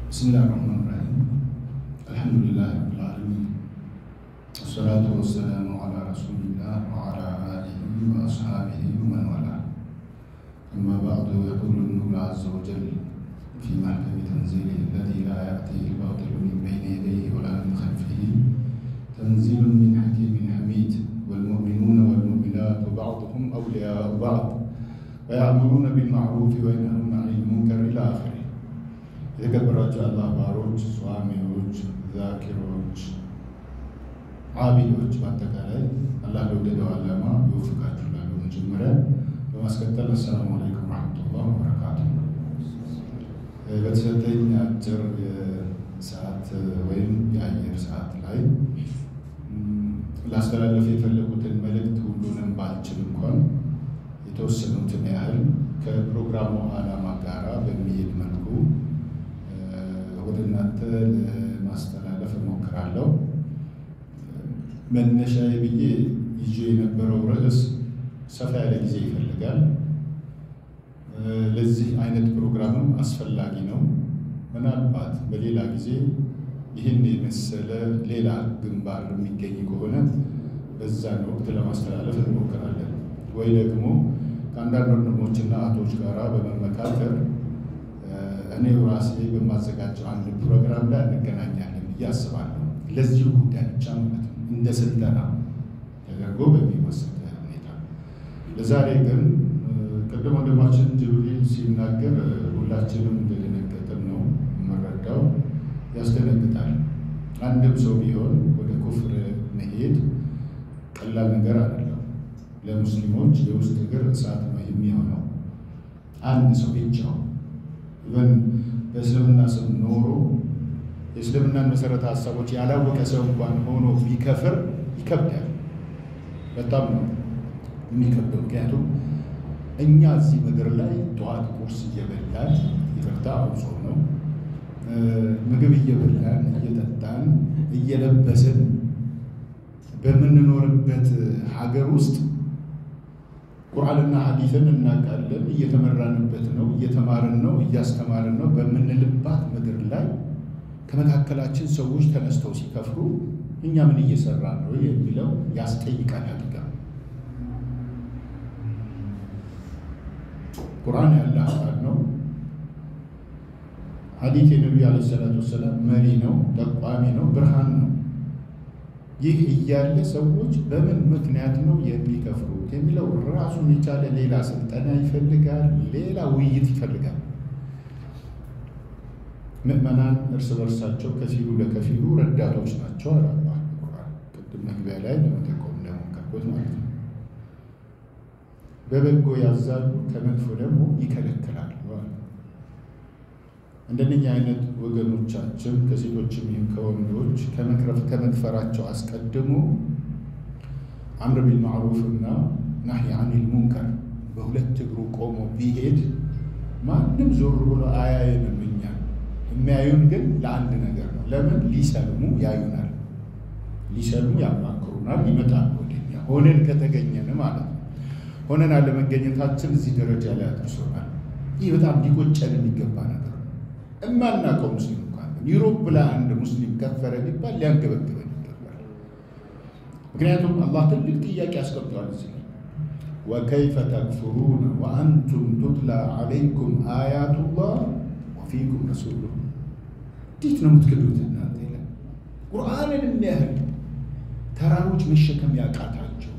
بسم الله الرحمن الرحيم الحمد لله رب العالمين والصلاة والسلام على رسول الله وعلى آله وأصحابه ومن والاه أما بعد يقول النور عز وجل في محكم تنزيله الذي لا يأتيه الباطل من بين يديه ولا من خلفه تنزيل من حكيم حميد والمؤمنون والمؤمنات بعضهم أولياء بعض ويأمرون بالمعروف وينهون عن المنكر إلى آخره የተከበራቸው አላህ ባሮች፣ ጿሚዎች፣ ዛኪሮች፣ አቢዶች በአጠቃላይ አላህ ለወደደው ዓላማ ይወፍቃችሁ ላሉ መጀመሪያ በማስከተል አሰላሙ አለይኩም ረሕመቱላህ ወበረካቱ። በተሰጠኝ አጭር ሰዓት ወይም የአየር ሰዓት ላይ ላስተላለፍ የፈለጉትን መልእክት ሁሉንም ባልችል እንኳን የተወሰኑትን ያህል ከፕሮግራሙ ዓላማ ጋራ በሚሄድ መልኩ ወደ እናንተ ለማስተላለፍ እሞክራለሁ። መነሻዬ ብዬ ይዤ የነበረው ርዕስ ሰፋ ያለ ጊዜ ይፈልጋል። ለዚህ አይነት ፕሮግራምም አስፈላጊ ነው። ምናልባት በሌላ ጊዜ ይህን የመሰለ ሌላ ግንባር የሚገኝ ከሆነ በዛን ወቅት ለማስተላለፍ እንሞክራለን ወይ ደግሞ ከአንዳንድ ወንድሞችና እህቶች ጋር በመመካከር እኔ ራሴ በማዘጋጀው አንድ ፕሮግራም ላይ እንገናኛለን ብዬ አስባለሁ። ለዚሁ ጉዳይ ብቻ ማለት ነው፣ እንደ ስልጠና ተደርጎ በሚወሰድ ሁኔታ። ለዛሬ ግን ቅድም ወንድማችን ጅብሪል ሲናገር ሁላችንም እንደደነገጥን ነው የምረዳው። ያስደነግጣል። አንድም ሰው ቢሆን ወደ ኩፍር መሄድ ቀላል ነገር አይደለም። ለሙስሊሞች የውስጥ እግር እሳት ነው የሚሆነው። አንድ ሰው ብቻው ኢቨን በእስልምና ስም ኖሮ የእስልምናን መሰረተ ሀሳቦች ያላወቀ ሰው እንኳን ሆኖ ቢከፍር ይከብዳል። በጣም ነው የሚከብደው። ምክንያቱም እኛ እዚህ ምድር ላይ ጠዋት ቁርስ እየበላን ይቅርታ አውጾ ነው ምግብ እየበላን እየጠጣን እየለበስን በምንኖርበት ሀገር ውስጥ ቁርአንና ሐዲስን እናውቃለን፣ እየተመራንበት ነው፣ እየተማርን ነው፣ እያስተማርን ነው በምንልባት ምድር ላይ ከመካከላችን ሰዎች ተነስተው ሲከፍሩ እኛ ምን እየሰራ ነው የሚለው ያስጠይቃል። አድጋ ቁርአን ያለ አካል ነው። ሐዲስ የነቢዩ ዓለይሂ ሰላቱ ወሰላም መሪ ነው፣ ጠቋሚ ነው፣ ብርሃን ነው። ይህ እያለ ሰዎች በምን ምክንያት ነው የሚከፍሩት የሚለው ራሱን የቻለ ሌላ ስልጠና ይፈልጋል፣ ሌላ ውይይት ይፈልጋል። ምዕመናን እርስ በርሳቸው ከፊሉ ለከፊሉ ረዳቶች ናቸው አለ አላህ ቁርአን። ቅድም መግቢያ ላይ ለመጠቆም እንደሞከርኩት ማለት ነው። በበጎ ያዛሉ፣ ከመጥፎ ደግሞ ይከለክላሉ። እንደነኛ አይነት ወገኖቻችን ከሴቶችም ይሁን ከወንዶች ከመክፈራቸው አስቀድሞ አምር ቢልማዕሩፍ እና ናሂ አኒል ሙንከር በሁለት እግሩ ቆሞ ቢሄድ ማንም ዞር ብሎ አያየንም። እኛ የሚያዩን ግን ለአንድ ነገር ነው። ለምን? ሊሰልሙ ያዩናል፣ ሊሰልሙ ያማክሩናል፣ ይመጣሉ ወደኛ ሆነን ከተገኘን ማለት ነው። ሆነን አለመገኘታችን እዚህ ደረጃ ላይ አድርሶናል። ይህ በጣም ሊቆጨን የሚገባ ነገር እማናውቀው ሙስሊም እንኳን ዩሮፕ ላይ አንድ ሙስሊም ከፈረ ቢባል ሊያንገበግበን ይገባል። ምክንያቱም አላህ ትልቅ ጥያቄ አስቀምጧል እዚህ ላይ ወከይፈ ተክፍሩነ ወአንቱም ቱትላ ዓለይኩም አያቱላህ ወፊኩም ረሱሉ እንዴት ነው የምትክዱት እናንተ ይላል። ቁርአንን የሚያህል ተራሮች መሸከም ያቃታቸው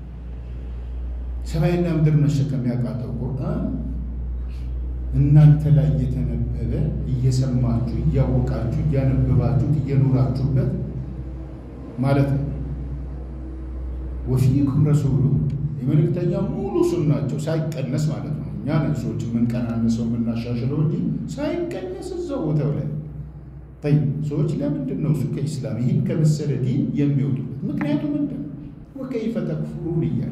ሰማይና ምድር መሸከም ያቃተው ቁርአን እናንተ ላይ እየተነበበ እየሰማችሁ እያወቃችሁ እያነበባችሁት እየኖራችሁበት ማለት ነው። ወፊኩም ረሱሉ የመልእክተኛ ሙሉ ሱናቸው ሳይቀነስ ማለት ነው። እኛ ነን ሰዎች የምንቀናነሰው የምናሻሽለው እንጂ ሳይቀነስ እዛው ቦታው ላይ ይ ሰዎች ለምንድን ነው እሱ ከኢስላም ይህን ከመሰለ ዲን የሚወጡበት ምክንያቱ ምንድን ነው? ወከይፈ ተክፍሩን እያለ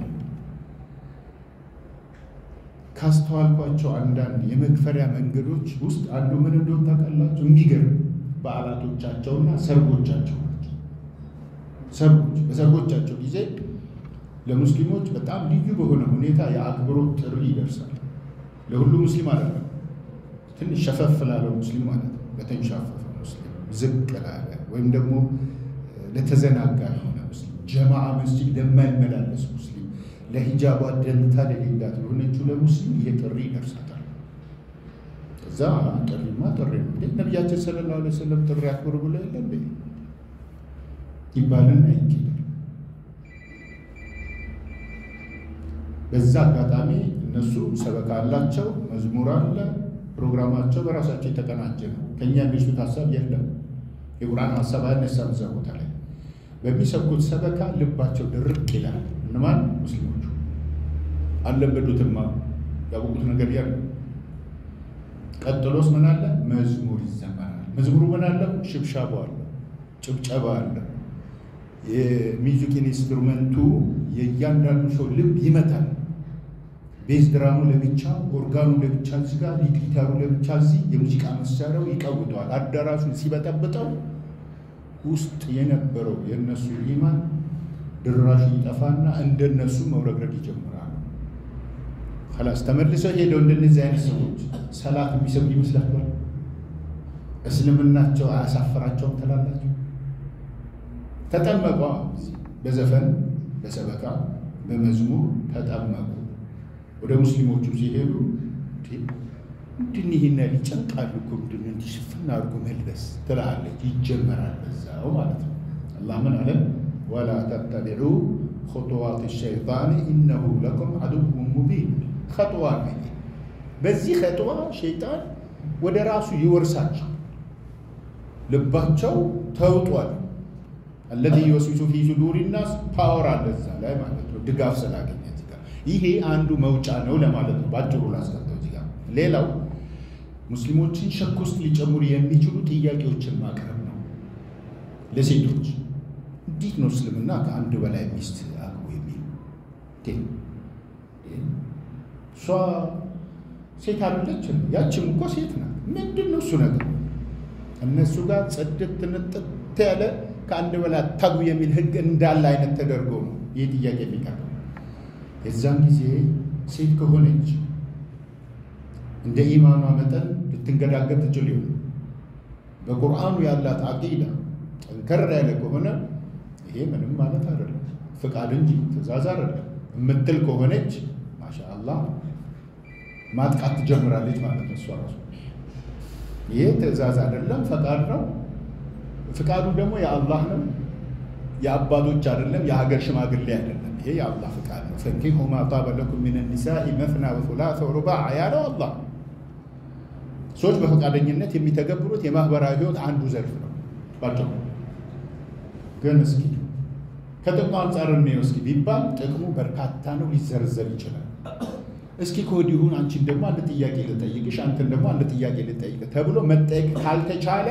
ካስተዋልኳቸው አንዳንድ የመክፈሪያ መንገዶች ውስጥ አንዱ ምን እንደሆነ ታውቃላችሁ? የሚገርም በዓላቶቻቸውና ሰርጎቻቸው ናቸው። ሰርጎች በሰርጎቻቸው ጊዜ ለሙስሊሞች በጣም ልዩ በሆነ ሁኔታ የአክብሮት ጥሪ ይደርሳል። ለሁሉ ሙስሊም አይደለም፣ ትንሽ ሸፈፍ ላለው ሙስሊም ማለት ነው። ለተንሻፈፈ ሙስሊም፣ ዝቅ ላለ ወይም ደግሞ ለተዘናጋ የሆነ ሙስሊም፣ ጀማዓ መስጂድ ለማይመላለስ ሙስሊም፣ ለሂጃቧ ደንታ ለሌላት የሆነችው ለሙስሊም ይሄ ጥሪ ይደርሳታል። እዛ ጥሪማ ጥሪ ነው እንዴ ነቢያችን ሰለላሁ ዐለይሂ ወሰለም ጥሪ አክብሩ ብሎ የለ እንዴ ይባልና ይኬዳል። በዛ አጋጣሚ እነሱ ሰበካ አላቸው፣ መዝሙር አለ፣ ፕሮግራማቸው በራሳቸው የተቀናጀ ነው። ከእኛ የሚሱት ሀሳብ የለም። የቁርአን ሀሳብ አይነሳም እዛ ቦታ ላይ በሚሰብኩት ሰበካ ልባቸው ድርቅ ይላል። እነማን ሙስሊሞቹ አለበዱትማ ያወቁት ነገር ያለ ቀጥሎስ ምን አለ? መዝሙር ይዘመራል። መዝሙሩ ምን አለ? ሽብሻቦ አለ፣ ጭብጨባ አለ። የሚውዚክ ኢንስትሩመንቱ የእያንዳንዱ ሰው ልብ ይመታል። ቤዝ ድራሙ ለብቻ፣ ኦርጋኑ ለብቻ እዚህ ጋር፣ ጊታሩ ለብቻ እዚህ፣ የሙዚቃ መሳሪያው ይቀውጠዋል። አዳራሹን ሲበጠብጠው ውስጥ የነበረው የእነሱ ኢማን ድራሹ ይጠፋና እንደነሱ መውረግረግ ይጀምራሉ። ከላስ ተመልሰው ሄደው እንደነዚህ አይነት ሰዎች ሰላት የሚሰግዱ ይመስላችኋል? እስልምናቸው አያሳፈራቸውም ትላላችሁ? ተጠመቋ በዘፈን በሰበካ በመዝሙር ተጠመቁ። ወደ ሙስሊሞቹ ሲሄዱ ምንድን ይህን ያህል ይጨንቃሉ እኮ ምንድን እንዲህ ሽፍና አድርጎ መልበስ ትላለች። ይጀመራል በዛው ማለት ነው። አላህ ምን አለ? ወላ ተተቢዑ ኹጡዋት ሸይጣን ኢነሁ ለኩም ዐዱውን ሙቢን። ኸጥዋ ነው። በዚህ ኸጥዋ ሸይጣን ወደ ራሱ ይወርሳቸው። ልባቸው ተውጧል። አለዚ ዩወስዊሱ ፊ ሱዱሪ ናስ ፓወር አለ እዛ ላይ ማለት ነው። ድጋፍ ስላገኘ እዚህ ጋር ይሄ አንዱ መውጫ ነው ለማለት ነው። ባጭሩ ላስቀምጠው እዚህ ጋር። ሌላው ሙስሊሞችን ሸክ ውስጥ ሊጨምሩ የሚችሉ ጥያቄዎችን ማቅረብ ነው። ለሴቶች እንዴት ነው እስልምና ከአንድ በላይ ሚስት አግቡ የሚል እሷ ሴት አለች፣ ያችም እኮ ሴት ናት። ምንድን ነው እሱ ነገር? እነሱ ጋር ጽድት ንጥት ያለ ከአንድ በላይ አታግቡ የሚል ህግ እንዳለ አይነት ተደርጎ ነው ይህ ጥያቄ የሚቀርበው። የዛን ጊዜ ሴት ከሆነች እንደ ኢማኗ መጠን ልትንገዳገድ ትችል ይሆን። በቁርአኑ ያላት አቂዳ ጠንከር ያለ ከሆነ ይሄ ምንም ማለት አይደለም፣ ፍቃድ እንጂ ትእዛዝ አይደለም የምትል ከሆነች ማሻአላህ ማጥቃት ትጀምራለች ማለት ነው። እሷ ራሱ ይሄ ትእዛዝ አይደለም፣ ፈቃድ ነው። ፍቃዱ ደግሞ የአላህ ነው፣ የአባቶች አይደለም፣ የሀገር ሽማግሌ አይደለም። ይሄ የአላህ ፍቃድ ነው። ፈንኪሑ ማ ጣበ ለኩም ሚነ ኒሳኢ መስና ወሱላሰ ወሩባዕ ያለው አላህ። ሰዎች በፈቃደኝነት የሚተገብሩት የማህበራዊ ህይወት አንዱ ዘርፍ ነው። ባጭሩ ግን እስኪ ከጥቅሙ አንጻር እንየው እስኪ ቢባል ጥቅሙ በርካታ ነው፣ ሊዘረዘር ይችላል። እስኪ ከወዲሁን አንቺን ደግሞ አንድ ጥያቄ ልጠይቅሽ፣ አንተን ደግሞ አንድ ጥያቄ ልጠይቅ ተብሎ መጠየቅ ካልተቻለ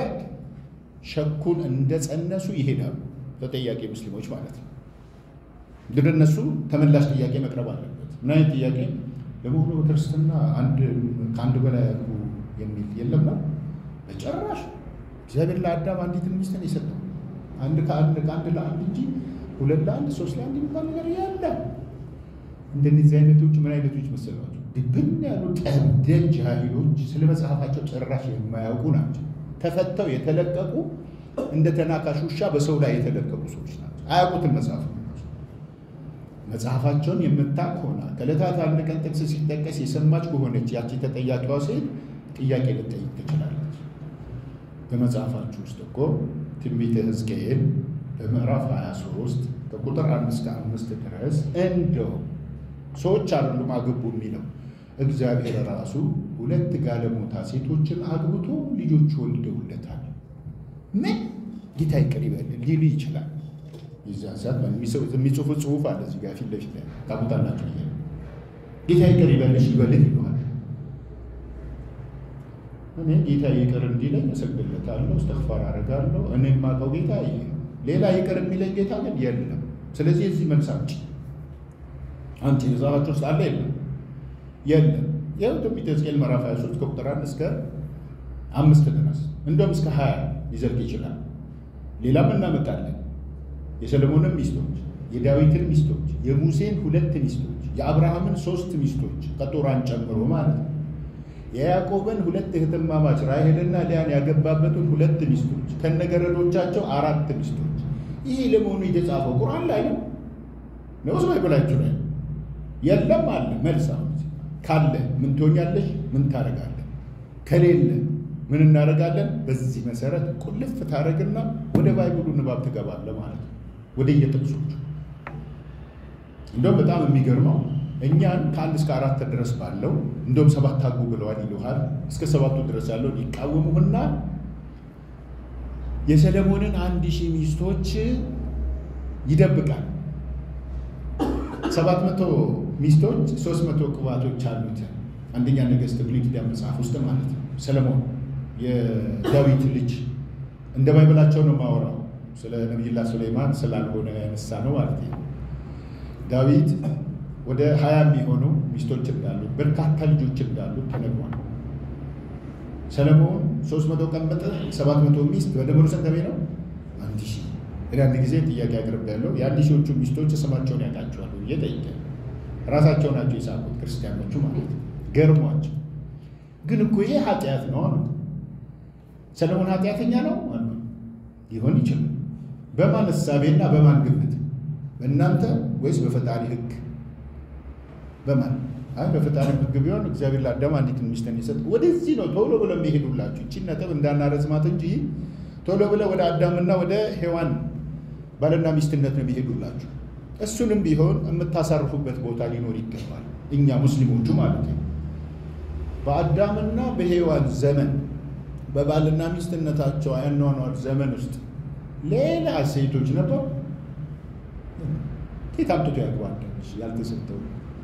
ሸኩን እንደጸነሱ ይሄዳሉ። ተጠያቂ ሙስሊሞች ማለት ነው። ግን እነሱ ተመላሽ ጥያቄ መቅረብ አለበት። ምን አይነት ጥያቄ? ለመሆኑ በክርስትና አንድ ከአንድ በላይ ያግቡ የሚል የለም ነው? በጭራሽ እግዚአብሔር ለአዳም አንዲትን ሚስትን የሰጠው አንድ ከአንድ ከአንድ ለአንድ እንጂ ሁለት ለአንድ ሶስት ለአንድ የሚባል ነገር የለም። እንደነዚህ አይነቶች ምን አይነቶች መሰሏቸው? ድብን ያሉ ጠብደል ጃሂሎች ስለ መጽሐፋቸው ጭራሽ የማያውቁ ናቸው። ተፈተው የተለቀቁ እንደ ተናካሽ ውሻ በሰው ላይ የተለቀቁ ሰዎች ናቸው። አያውቁትን መጽሐፍ መጽሐፋቸውን የምታውቅ ሆና ከዕለታት አንድ ቀን ጥቅስ ሲጠቀስ የሰማች ከሆነች ያቺ ተጠያቂዋ ሴት ጥያቄ ልጠይቅ ትችላለች። በመጽሐፋችሁ ውስጥ እኮ ትንቢተ ሕዝቅኤል በምዕራፍ 23 ከቁጥር አንድ እስከ አምስት ድረስ እንደው ሰዎች አይደሉም አግቡ የሚለው እግዚአብሔር ራሱ ሁለት ጋለሞታ ሴቶችን አግብቶ ልጆች ወልደውለታል። ምን ጌታ ይቅር ይበልን ሊሉ ይችላል። የዚያን ሰዓት የሚጽፉት ጽሁፍ አለ እዚህ ጋር ፊት ለፊት ላይ ታቁታላችሁ። ይ ጌታ ይቅር ይበልሽ ይበልን ይለዋል። እኔ ጌታ ይቅር እንዲለኝ እሰግድለታለሁ፣ እስተግፋር አደርጋለሁ። እኔ የማውቀው ጌታ ይሄ ነው። ሌላ ይቅር የሚለኝ ጌታ ግን የለም። ስለዚህ የዚህ መልስ አምጪ አንቺ መጽሐፋችሁ ውስጥ አለ የለም? የለም። ይኸው ትንቢተ ሕዝቅኤል ምዕራፍ 23 ከቁጥር አንድ እስከ አምስት ድረስ እንደውም እስከ ሀያ ሊዘልቅ ይችላል። ሌላም እናመጣለን። የሰለሞንን ሚስቶች፣ የዳዊትን ሚስቶች፣ የሙሴን ሁለት ሚስቶች፣ የአብርሃምን ሶስት ሚስቶች ከጦራን ጨምሮ ማለት ነው። የያዕቆብን ሁለት እህትማማች ራሔልና ሊያን ያገባበትን ሁለት ሚስቶች ከነገረዶቻቸው አራት ሚስቶች። ይህ ለመሆኑ የተጻፈው ቁርአን ላይ ነው ነውስ ባይበላችሁ ላይ የለም አለ መልስ። አሁን ካለ ምን ትሆኛለሽ? ምን ታደርጋለን? ከሌለ ምን እናደርጋለን? በዚህ መሰረት ቁልፍ ታደርግና ወደ ባይብሉ ንባብ ትገባለህ ማለት ነው። ወደ የጥቅሶቹ እንደውም በጣም የሚገርመው እኛን ከአንድ እስከ አራት ድረስ ባለው እንደውም ሰባት ታጉ ብለዋል ይሉሃል። እስከ ሰባቱ ድረስ ያለውን ይቃወሙህና የሰለሞንን አንድ ሺህ ሚስቶች ይደብቃል። ሰባት መቶ ሚስቶች ሶስት መቶ ቅባቶች አሉት። አንደኛ ነገሥት ብሉይ ኪዳን መጽሐፍ ውስጥ ማለት ነው። ሰለሞን የዳዊት ልጅ እንደ ባይበላቸው ነው ማወራው። ስለ ነቢይላ ሱለይማን ስላልሆነ ያነሳ ነው ማለት ነው። ዳዊት ወደ ሀያ የሚሆኑ ሚስቶች እንዳሉት በርካታ ልጆች እንዳሉት ተነግሯል። ሰለሞን ሶስት መቶ ቀመጠ፣ ሰባት መቶ ሚስት በደምሩ ስንት ነው? አንድ ሺህ እኔ አንድ ጊዜ ጥያቄ አቅርብ ያለው የአንድ ሺዎቹ ሚስቶች ስማቸውን ያውቃቸዋል ብዬ ጠይቄ ራሳቸው ናቸው የሳቁት ክርስቲያኖቹ ማለት ነው። ገርሟቸው ግን እኮ ይሄ ኃጢአት ነው አሉ። ሰለሞን ኃጢአተኛ ነው አሉ። ሊሆን ይችላል። በማን እሳቤና በማን ግምት? በእናንተ ወይስ በፈጣሪ ሕግ? በማን አይ በፈጣሪ ሕግ ቢሆን እግዚአብሔር ለአዳም አንዲትን ሚስትን የሰጥ ወደዚህ ነው ቶሎ ብለው የሚሄዱላችሁ። እቺን ነጥብ እንዳናረዝማት እንጂ ቶሎ ብለው ወደ አዳምና ወደ ሔዋን ባልና ሚስትነት ነው የሚሄዱላችሁ። እሱንም ቢሆን የምታሳርፉበት ቦታ ሊኖር ይገባል። እኛ ሙስሊሞቹ ማለት ነው። በአዳምና በሔዋን ዘመን በባልና ሚስትነታቸው አኗኗር ዘመን ውስጥ ሌላ ሴቶች ነበሩ። ኬት አምጥቶ ያግባለች ያልተሰጠው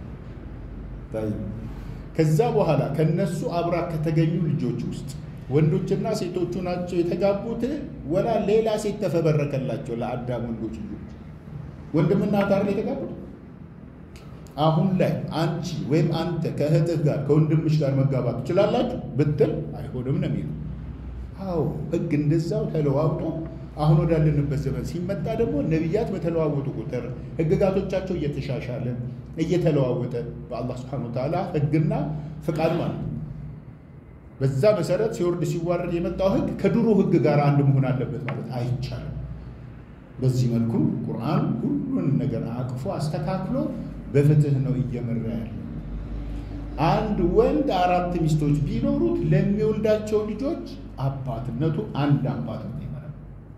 ከዛ በኋላ ከነሱ አብራ ከተገኙ ልጆች ውስጥ ወንዶችና ሴቶቹ ናቸው የተጋቡት። ወላ ሌላ ሴት ተፈበረከላቸው ለአዳም ወንዶች ልጆች ወንድምና ታር የተጋቡት። አሁን ላይ አንቺ ወይም አንተ ከእህትህ ጋር ከወንድምሽ ጋር መጋባት ትችላላችሁ ብትል አይሆንም ነው የሚለው። አዎ ሕግ እንደዛው ተለዋውጦ አሁን ወዳለንበት ዘመን ሲመጣ ደግሞ ነቢያት በተለዋወጡ ቁጥር ሕግጋቶቻቸው እየተሻሻለ እየተለዋወጠ በአላህ ስብሐነ ወተዓላ ሕግና ፍቃድ ማለት ነው። በዛ መሰረት ሲወርድ ሲዋረድ የመጣው ሕግ ከድሮ ሕግ ጋር አንድ መሆን አለበት ማለት አይቻልም። በዚህ መልኩ ቁርአን ሁሉን ነገር አቅፎ አስተካክሎ በፍትህ ነው እየመራ ያለው። አንድ ወንድ አራት ሚስቶች ቢኖሩት ለሚወልዳቸው ልጆች አባትነቱ አንድ አባት ነው ይመራል።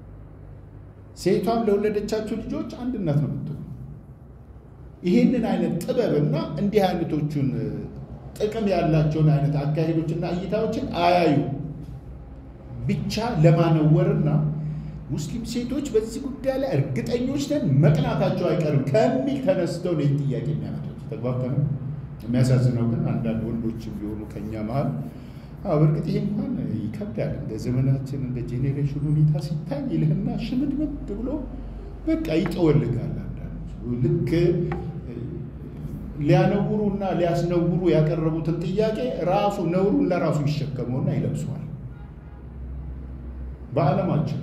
ሴቷም ለወለደቻቸው ልጆች አንድ እናት ነው የምትሆነው። ይህንን አይነት ጥበብና እንዲህ አይነቶቹን ጥቅም ያላቸውን አይነት አካሄዶችና እይታዎችን አያዩ ብቻ ለማነወርና ሙስሊም ሴቶች በዚህ ጉዳይ ላይ እርግጠኞች ነን መቅናታቸው አይቀርም ከሚል ተነስተው ነው ጥያቄ የሚያመጡት። ተግባብተን የሚያሳዝነው ግን አንዳንድ ወንዶች ቢሆኑ ከኛ መሀል በእርግጥ ይሄ እንኳን ይከብዳል። እንደ ዘመናችን እንደ ጄኔሬሽን ሁኔታ ሲታይ ይልህና ሽምድምድ ብሎ በቃ ይጠወልጋል። አንዳንዱ ልክ ሊያነውሩና ሊያስነውሩ ያቀረቡትን ጥያቄ ራሱ ነውሩን ለራሱ ይሸከመውና ይለብሰዋል። በዓለማችን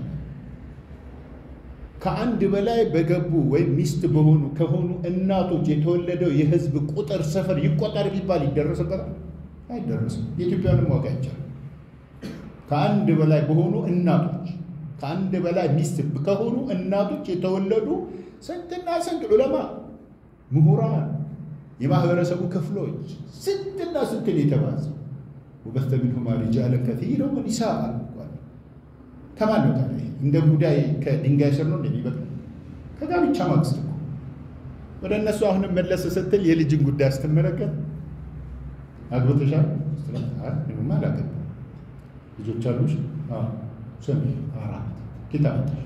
ከአንድ በላይ በገቡ ወይም ሚስት በሆኑ ከሆኑ እናቶች የተወለደው የህዝብ ቁጥር ስፍር ይቆጠር ቢባል ይደረስበታል? አይደረስም። የኢትዮጵያንም ዋጋ ይቻላል። ከአንድ በላይ በሆኑ እናቶች ከአንድ በላይ ሚስት ከሆኑ እናቶች የተወለዱ ስንትና ስንት ዑለማ፣ ምሁራን፣ የማህበረሰቡ ክፍሎች ስንትና ስንትን የተባዘው ወበተ ሚንሁማ ሪጃለን ከሲረን ወኒሳአን ከማን ነው ታዲያ? እንደ ጉዳይ ከድንጋይ ስር ነው እንደሚበቅል ከጋብቻ ማግስት እኮ ወደ እነሱ አሁንም መለስ ስትል የልጅን ጉዳይ ስትመለከት አግብተሻል? ምንም አላገባም። ልጆች አሉሽ? ስንት? አራት። ጌታ መጣሽ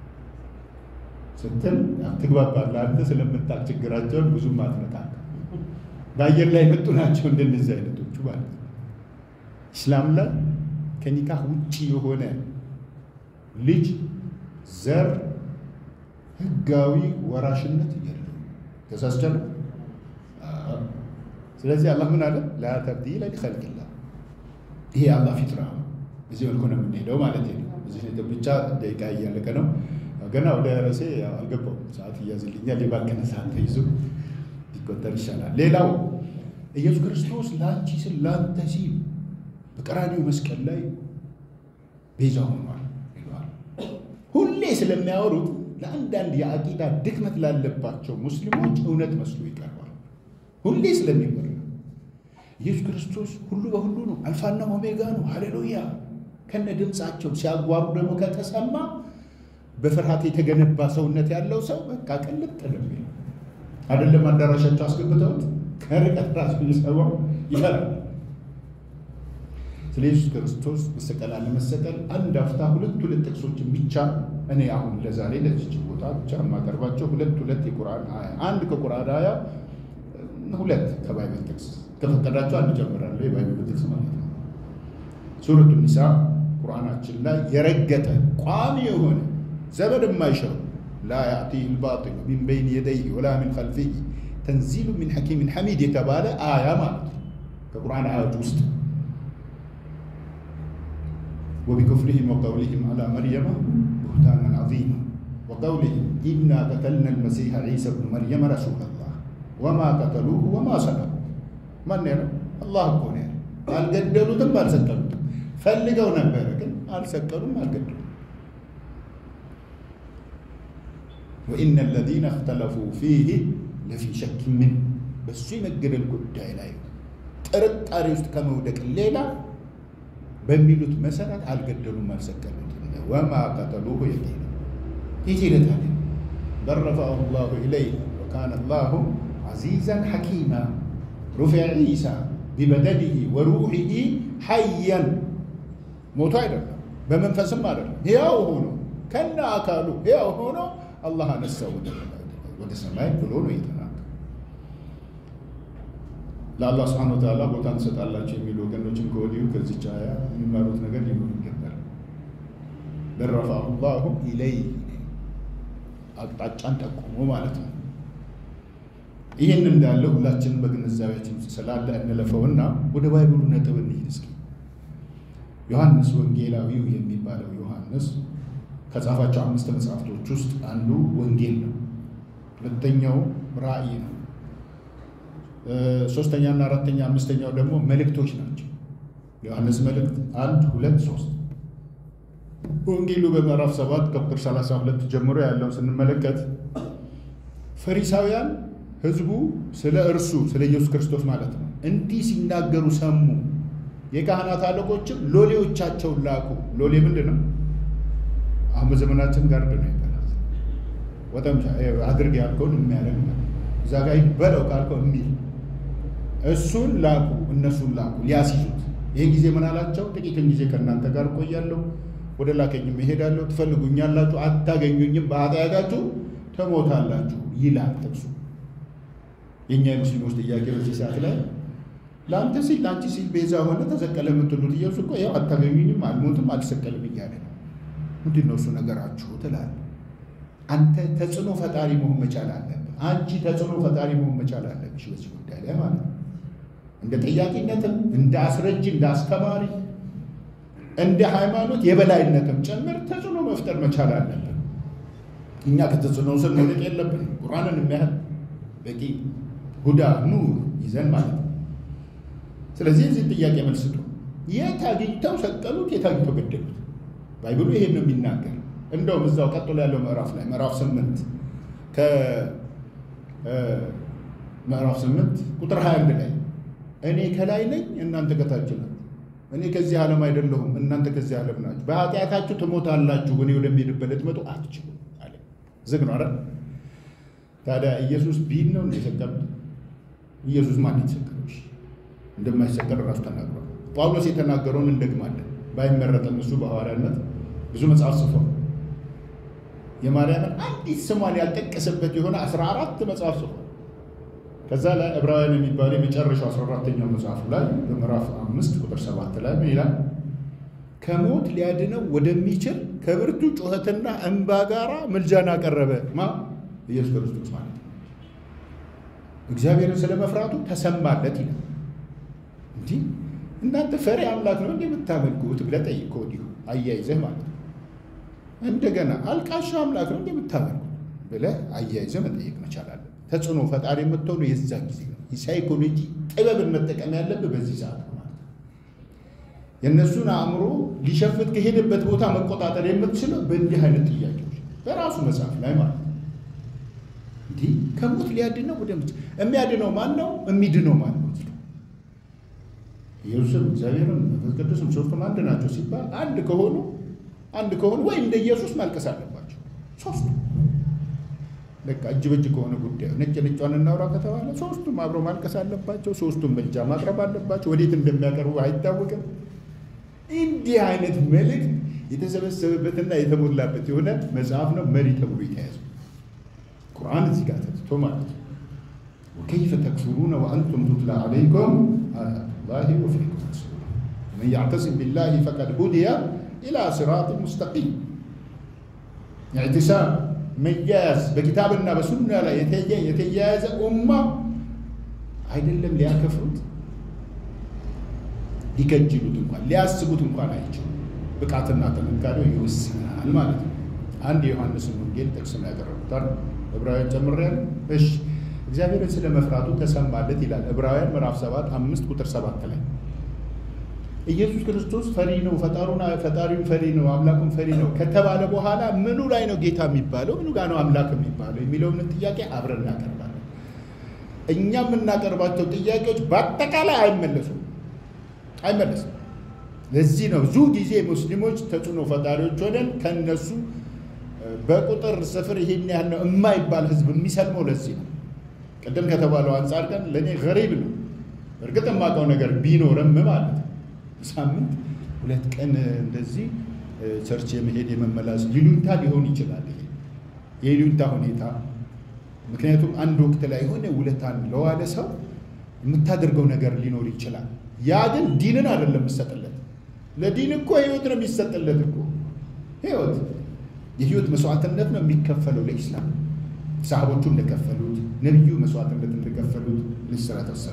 ስትል ትግባባለህ። አንተ ስለምታውቅ ችግራቸውን ብዙም አትመጣም። በአየር ላይ የመጡ ናቸው እንደነዚህ አይነቶቹ ማለት ነው። ኢስላም ላይ ከኒካህ ውጭ የሆነ ልጅ ዘር ህጋዊ ወራሽነት የለም። ተሳስቻለሁ። ስለዚህ አላህ ምን አለ? ላ ተብዲለ ሊኸልቂላህ። ይሄ አላህ ፊጥራ ነው። እዚህ መልኩ ነው የምንሄደው ማለት ነው። እዚህ ብቻ ደቂቃ እያለቀ ነው። ገና ወደ ርዕሴ አልገባሁም። ሰዓት እያዝልኛል። የባከነ ሰዓት ተይዞ ሊቆጠር ይሻላል። ሌላው ኢየሱስ ክርስቶስ ለአንቺ ስል ለአንተ ሲል በቀራኒው መስቀል ላይ ቤዛ ሆኗል ይለዋል። ሁሌ ስለሚያወሩት ለአንዳንድ የአቂዳ ድክመት ላለባቸው ሙስሊሞች እውነት መስሎ ይቀርባል። ሁሌ ስለሚወራ ኢየሱስ ክርስቶስ ሁሉ በሁሉ ነው፣ አልፋና ኦሜጋ ነው፣ ሃሌሉያ ከነ ድምፃቸው ሲያጓሩ ደግሞ ከተሰማ በፍርሃት የተገነባ ሰውነት ያለው ሰው በቃ ቅልጥ ነው አይደለም። አዳራሻቸው አስገብተውት ከርቀት ራሱ ሊሰማው ይፈራል። ስለ ኢየሱስ ክርስቶስ መሰቀል አለመሰቀል አንድ አፍታ ሁለት ሁለት ጥቅሶችን ብቻ እኔ አሁን ለዛሬ ለዚች ቦታ ብቻ የማቀርባቸው ሁለት ሁለት የቁርአን አያ አንድ ከቁርአን አያ ሁለት ከባይብል ጥቅስ ከፈቀዳቸው አንድ ጀምራለሁ። የባይብል ጥቅስ ማለት ነው። ሱረቱ ኒሳ ቁርአናችን ላይ የረገጠ ቋሚ የሆነ ዘመድ የማይሽረው ላ ያእቲህ ልባጢሉ ሚን በይን የደይህ ወላ ሚን ከልፊህ ተንዚሉ ሚን ሐኪሚን ሐሚድ የተባለ አያ ማለት ነው ከቁርአን አያዎች ውስጥ وبكفرهم وقولهم على مريم بهتانا عظيما وقولهم إنا قتلنا المسيح عيسى ابن مريم رسول الله وما قتلوه وما صلبوه ማን ነው? አላህ እኮ ነው ያለው። አልገደሉትም፣ አልሰቀሉትም። ፈልገው ነበረ ግን አልሰቀሉም፣ አልገደሉም። ወኢነ አለዚነ እኽተለፉ ፊህ ለፊ ሸክ ምን በሱ የመገደል ጉዳይ ላይ ጥርጣሬ ውስጥ ከመውደቅ ሌላ በሚሉት መሰረት አልገደሉም፣ አልሰቀሉትም። ወማ ቀተሉሁ የቂና ይህ ይለታል በል ረፈዐሁ ላሁ ኢለይህ ወካነ ላሁ ዐዚዘን ሐኪማ ሩፊዐ ዒሳ ቢበደኒሂ ወሩሒሂ ሐያን ሞቶ አይደለም፣ በመንፈስም አይደለም፣ ሕያው ሆኖ ከነ አካሉ ሕያው ሆኖ አላህ አነሳው ወደ ሰማይ ብሎ ነው የተናገረው። ለአላህ ስብሐነ ወተዓላ ቦታ እንሰጣላቸው የሚሉ ወገኖችም ከወዲሁ ከዚች አያ የሚማሩት ነገር ሊኖር ይገባል። በል ረፈዐሁ ላሁ ኢለይህ አቅጣጫን ጠቁሞ ማለት ነው። ይህን እንዳለ ሁላችንም በግንዛቤያችን ስላለ እንለፈውና ወደ ባይብሉ ነጥብ እንሂድ እስኪ። ዮሐንስ ወንጌላዊው የሚባለው ዮሐንስ ከጻፋቸው አምስት መጽሐፍቶች ውስጥ አንዱ ወንጌል ነው። ሁለተኛው ራእይ ነው። ሶስተኛና አራተኛ አምስተኛው ደግሞ መልእክቶች ናቸው። ዮሐንስ መልእክት አንድ ሁለት ሶስት ወንጌሉ በምዕራፍ ሰባት ከቁጥር 32 ጀምሮ ያለውን ስንመለከት ፈሪሳውያን ህዝቡ ስለ እርሱ ስለ ኢየሱስ ክርስቶስ ማለት ነው እንዲህ ሲናገሩ ሰሙ። የካህናት አለቆችም ሎሌዎቻቸውን ላኩ። ሎሌ ምንድን ነው? አሁን በዘመናችን ጋርድ ነው ይባላል። ወጠምሻ አድርግ ያልከውን የሚያደርግ ማለት እዛ ጋ በለው ካልከው የሚል እሱን ላኩ። እነሱን ላኩ ሊያስይዙት። ይህን ጊዜ ምን አላቸው? ጥቂትን ጊዜ ከእናንተ ጋር እቆያለሁ፣ ወደ ላከኝም እሄዳለሁ። ትፈልጉኛላችሁ፣ አታገኙኝም፣ በኃጢአታችሁ ትሞታላችሁ ይላል ጥቅሱ። የእኛ የሙስሊሞች ጥያቄ በዚህ ሰዓት ላይ ለአንተ ሲል ለአንቺ ሲል ቤዛ ሆነ ተሰቀለ የምትሉት ኢየሱስ እኮ ያው አታገኙኝም፣ አልሞትም፣ አልሰቀልም እያለ ነው። ምንድን ነው እሱ ነገራችሁ ትላለህ። አንተ ተጽዕኖ ፈጣሪ መሆን መቻል አለብህ። አንቺ ተጽዕኖ ፈጣሪ መሆን መቻል አለብሽ በዚህ ጉዳይ ላይ ማለት ነው። እንደ ጠያቂነትም እንደ አስረጅ እንደ አስተማሪ እንደ ሃይማኖት የበላይነትም ጭምር ተጽዕኖ መፍጠር መቻል አለብን። እኛ ከተጽዕኖ ስር መውደቅ የለብን። ቁርአንን የሚያህል በቂ ሁዳ ኑር ይዘን ማለት ነው። ስለዚህ እዚህ ጥያቄ መልስ ነው። የት አግኝተው ሰቀሉት? የት አግኝተው ገደሉት? ባይብሉ ይሄን ነው የሚናገር። እንደውም እዛው ቀጥሎ ያለው ምዕራፍ ላይ ምዕራፍ ስምንት ከምዕራፍ ስምንት ቁጥር 21 ላይ እኔ ከላይ ነኝ እናንተ ከታች ናችሁ፣ እኔ ከዚህ ዓለም አይደለሁም እናንተ ከዚህ ዓለም ናችሁ፣ በኃጢአታችሁ ትሞታላችሁ፣ እኔ ወደሚሄድበት ልትመጡ አትችሉም አለ። ዝግ ነው አይደል? ታዲያ ኢየሱስ ቢል ነው እንደሰቀሉት? ኢየሱስ ማን የተሰቀለው? እንደማይሰቀል ራሱ ተናግሯል። ጳውሎስ የተናገረውን እንደግማለን። ባይመረጥም እሱ በሐዋርያነት ብዙ መጽሐፍ ጽፏል። የማርያምን አንዲት ስሟን ያልጠቀሰበት የሆነ አስራ አራት መጽሐፍ ጽፏል። ከዛ ላይ ዕብራውያን የሚባለው የመጨረሻው አስራ አራተኛው መጽሐፉ ላይ በምዕራፍ አምስት ቁጥር ሰባት ላይ ምን ይላል? ከሞት ሊያድነው ወደሚችል ከብርቱ ጩኸትና እንባ ጋራ ምልጃን አቀረበ። ማ ኢየሱስ ክርስቶስ ማለት ነው። እግዚአብሔርን ስለ መፍራቱ ተሰማለት ይላል። እንዲህ እናንተ ፈሪ አምላክ ነው እንደ የምታመልኩት ብለህ ጠይቅ ከወዲሁ አያይዘህ ማለት ነው። እንደገና አልቃሻ አምላክ ነው እንደ የምታመልኩት ብለህ አያይዘህ መጠየቅ መቻል አለ። ተጽዕኖ ፈጣሪ የምትሆኑ የዛ ጊዜ ነው። የሳይኮሎጂ ጥበብን መጠቀም ያለብህ በዚህ ሰዓት ነው ማለት ነው። የእነሱን አእምሮ ሊሸፍት ከሄደበት ቦታ መቆጣጠር የምትችለው በእንዲህ አይነት ጥያቄዎች በራሱ መጽሐፍ ላይ ማለት ነው። እንዲህ ከሞት ሊያድነው ወደ የሚያድነው ማን ነው? የሚድነው ማን ነው? ኢየሱስም እግዚአብሔርም መንፈስ ቅዱስም ሶስቱም አንድ ናቸው ሲባል አንድ ከሆኑ አንድ ከሆኑ ወይ እንደ ኢየሱስ ማልቀስ አለባቸው ሶስቱ። በቃ እጅ በእጅ ከሆነ ጉዳዩ ነጭ ነጯን እናውራ ከተባለ ሶስቱም አብረው ማልቀስ አለባቸው። ሶስቱም ምልጃ ማቅረብ አለባቸው። ወዴት እንደሚያቀርቡ አይታወቅም። እንዲህ አይነት መልእክት የተሰበሰበበትና የተሞላበት የሆነ መጽሐፍ ነው። መሪ ተብሎ የተያዘ ቁርአን እዚህ ጋር ተትቶ ማለት ነው። ወከይፈ ተክፍሩነ ወአንቱም ቱትላ ዓለይኩም አያቱላሂ ወፊኩም ረሱሉሁ ወመን ያዕተሲም ቢላሂ ፈቀድ ሁዲየ ኢላ ሲራጢን ሙስተቂም። ኢዕቲሳም መያያዝ በኪታብና በሱና ላይ የተያያዘ ኡማ አይደለም ሊያከፍሩት ሊከጅሉት እንኳን ሊያስቡት እንኳን አይችሉም። ብቃትና ጥንካሬው ይወስናል ማለት ነው። አንድ የዮሐንስን ወንጌል ጥቅስ ነው ያቀረቡታል። ዕብራውያን ጨምሬያለሁ። እሺ እግዚአብሔርን ስለ መፍራቱ ተሰማለት ይላል ዕብራውያን ምዕራፍ 7 አምስት ቁጥር 7 ላይ ኢየሱስ ክርስቶስ ፈሪ ነው፣ ፈጣሪውን ፈሪ ነው፣ አምላኩን ፈሪ ነው ከተባለ በኋላ ምኑ ላይ ነው ጌታ የሚባለው? ምኑ ጋር ነው አምላክ የሚባለው የሚለውን ጥያቄ አብረን እናቀርባለን። እኛ የምናቀርባቸው ጥያቄዎች በአጠቃላይ አይመለሱም አይመለስም። ለዚህ ነው ብዙ ጊዜ ሙስሊሞች ተጽዕኖ ፈጣሪዎች ሆነን ከነሱ በቁጥር ስፍር ይሄን ያህል ነው የማይባል ህዝብ የሚሰልመው ለዚህ ነው። ቅድም ከተባለው አንጻር ግን ለእኔ ገሪብ ነው። እርግጥ የማውቀው ነገር ቢኖርም ማለት ነው ሳምንት ሁለት ቀን እንደዚህ ቸርች የመሄድ የመመላስ ይሉኝታ ሊሆን ይችላል። ይሄ የይሉኝታ ሁኔታ ምክንያቱም አንድ ወቅት ላይ የሆነ ውለታን ለዋለ ሰው የምታደርገው ነገር ሊኖር ይችላል። ያ ግን ዲንን አይደለም የሚሰጥለት። ለዲን እኮ ህይወት ነው የሚሰጥለት እኮ ህይወት የህይወት መስዋዕትነት ነው የሚከፈለው ለኢስላም። ሰሃቦቹ እንደከፈሉት ነቢዩ መስዋዕትነት እንደከፈሉት ልስራ ተወሰነ።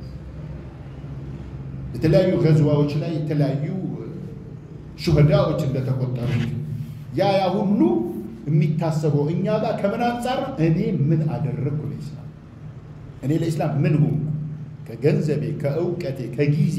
የተለያዩ ገዝዋዎች ላይ የተለያዩ ሹህዳዎች እንደተቆጠሩት ያ ያ ሁሉ የሚታሰበው እኛ ጋር ከምን አንጻር ነው? እኔ ምን አደረግኩ ለኢስላም? እኔ ለኢስላም ምን ሆንኩ? ከገንዘቤ፣ ከእውቀቴ፣ ከጊዜ፣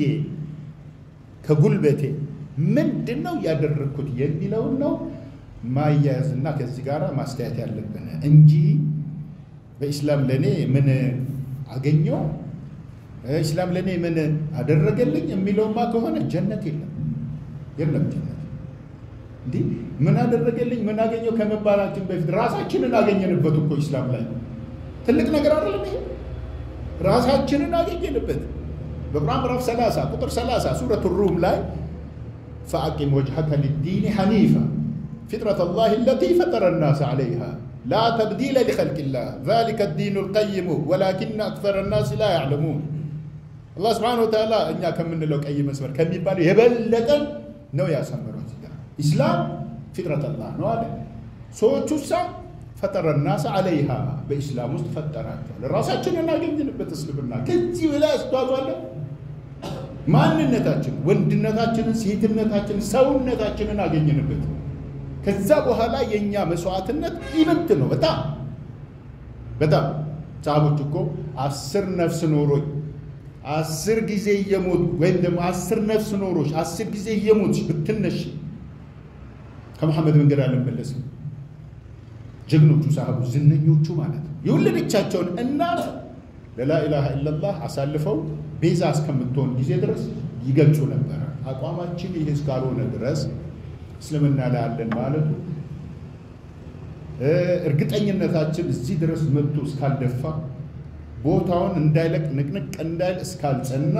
ከጉልበቴ ምንድን ነው ያደረግኩት የሚለውን ነው ማያያዝና ከዚህ ጋር ማስተያየት ያለብን እንጂ በኢስላም ለእኔ ምን አገኘው፣ ኢስላም ለእኔ ምን አደረገልኝ የሚለውማ ከሆነ ጀነት የለም የለም ጀነት። እንዲህ ምን አደረገልኝ ምን አገኘው ከመባላችን በፊት ራሳችንን አገኘንበት እኮ ኢስላም ላይ ትልቅ ነገር አይደለም ይሄ ራሳችንን አገኘንበት። በቁርአን ምዕራፍ 30 ቁጥር 30 ሱረቱ ሩም ላይ ፈአቂም ወጅሀከ ሊዲን ሐኒፋ ፊጥረት ላህ አለቲ ፈጠረ ናስ ዐለይሃ ላ ተብዲለ ሊኸልቂላህ ዛሊከ ዲኑ ልቀይሙ ወላኪነ አክሰረ ናስ ላ ያዕለሙን። አላህ ስብሓነሁ ወተዓላ እኛ ከምንለው ቀይ መስመር ከሚባለው የበለጠን ነው ያሰመረው። ኢስላም ፊጥረት ላህ ነው አለ። ሰዎቹ ሳ ፈጠረ ናስ ዐለይሃ በኢስላም ውስጥ ፈጠራቸዋል። ራሳችንን አገኝንበት እስልምና ከዚህ በላይ አስተዋጽኦ አለ። ማንነታችን፣ ወንድነታችንን፣ ሴትነታችንን፣ ሰውነታችንን አገኝንበት። ከዛ በኋላ የእኛ መስዋዕትነት ይበልጥ ነው። በጣም በጣም ሰሃቦች እኮ አስር ነፍስ ኖሮኝ አስር ጊዜ እየሞት ወይም ደግሞ አስር ነፍስ ኖሮች አስር ጊዜ እየሞት ብትነሽ ከመሐመድ መንገድ አልመለስም። ጀግኖቹ ሰሃቦች ዝነኞቹ ማለት ነው። የወለደቻቸውን እናት ለላኢላሃ ኢለላህ አሳልፈው ቤዛ እስከምትሆን ጊዜ ድረስ ይገልጹ ነበረ። አቋማችን ይህ እስካልሆነ ድረስ እስልምና ላይ አለን ማለቱ እርግጠኝነታችን እዚህ ድረስ መጥቶ እስካልደፋ ቦታውን እንዳይለቅ ንቅንቅ እንዳይል እስካልጸና